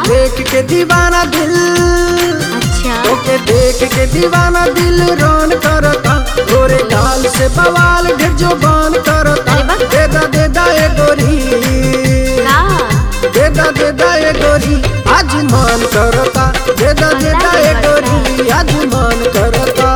देख के दीवाना दिल अच्छा तोके देख के दीवाना दिल रोन करता गोरे गाल से बवाल ढेर जो बान करता अरे वाह। देदा देदा ए गोरी का देदा देदा ए गोरी आज मान करता देदा देदा ए गोरी आज मान करता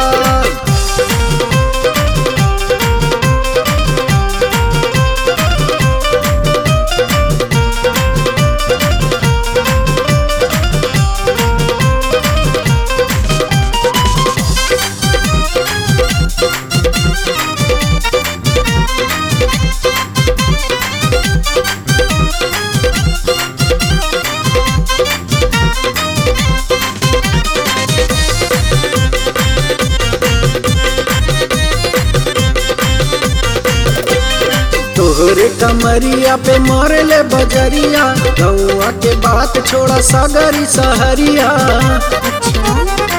तोहरे कमरिया पे मोरे ले बजरिया गौआ के बात छोड़ा सागरी सहरिया अच्छा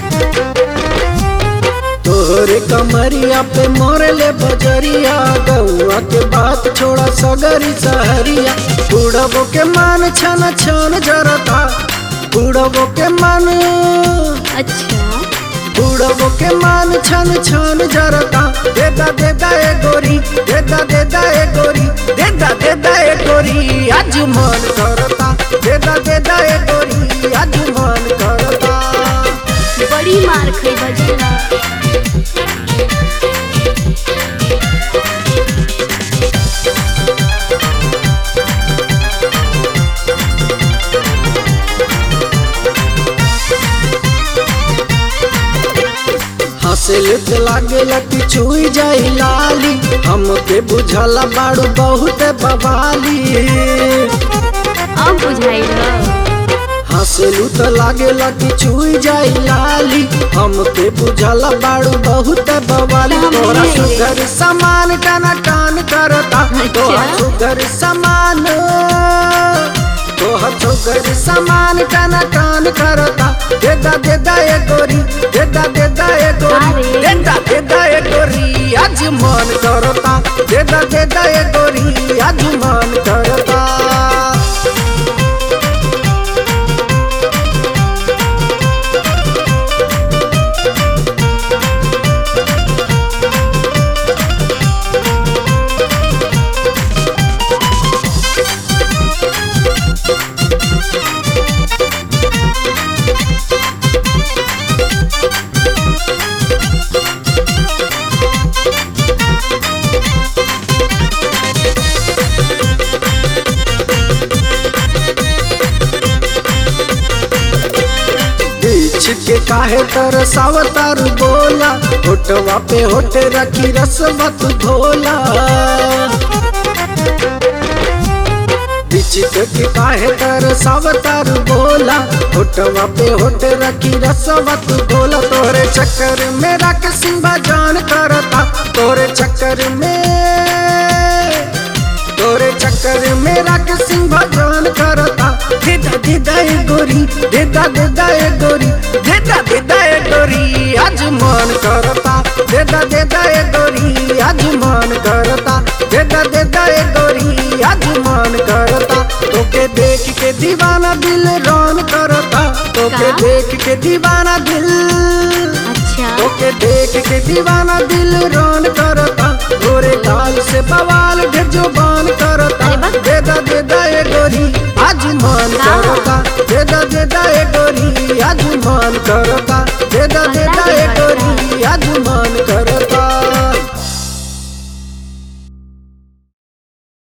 तोहरे कमरिया पे मोरे ले बजरिया गौआ के बात छोड़ा सगरी सहरिया बुढ़बो के मान छन छन जरता बुढ़बो के मान अच्छा बुढ़बो के मान छन छन जरता देदा देदा ए गोरी देदा देदा ए गोरी देदा देदा ए गोरी आज मन करता देदा देदा ए गोरी आज मन करता बड़ी मार खाई बजेला हंसल त लागेला कि छुई जाई लाली हमके बुझला बाड़ू बहुत बवाली अब बुझाइल हंसलू त लागेला कि छुई जाई लाली हमके बुझला बाड़ू बहुत बवाली हम तोरा नहीं। सुगर सामान टना टान करता तोरा अच्छा। सुगर सामान तोहर सुगर सामान टना टान करता देदा देदा ए गोरी देदा देदा ए गोरी अरे। देदा देदा ए गोरी आज मन करता देदा देदा ए गोरी आज मन करता बीच के काहे तरसावतार बोला होटवा पे होट रखी रसवत धोला बीच के काहे तरसावतार बोला होटवा पे होट रखी रसवत धोला तोरे चक्कर में रख सिंबा जान करता तोरे चक्कर में तोरे चक्कर में रख सिंह भगवान करता देदा देदा ए गोरी देदा देदा ए गोरी देदा देदा ए गोरी आज मन करता देदा देदा ए गोरी आज मन करता देदा देदा ए गोरी आज मन करता तोके देख के दीवाना दिल रोन करता तोके का? देख के दीवाना दिल अच्छा ओके देख के दीवाना दिल रोन करता गोरे गाल से बवाल ढेर जो बान करता अरे वाह। देदा देदा ए गोरी आज मन का? करता देदा देदा ए गोरी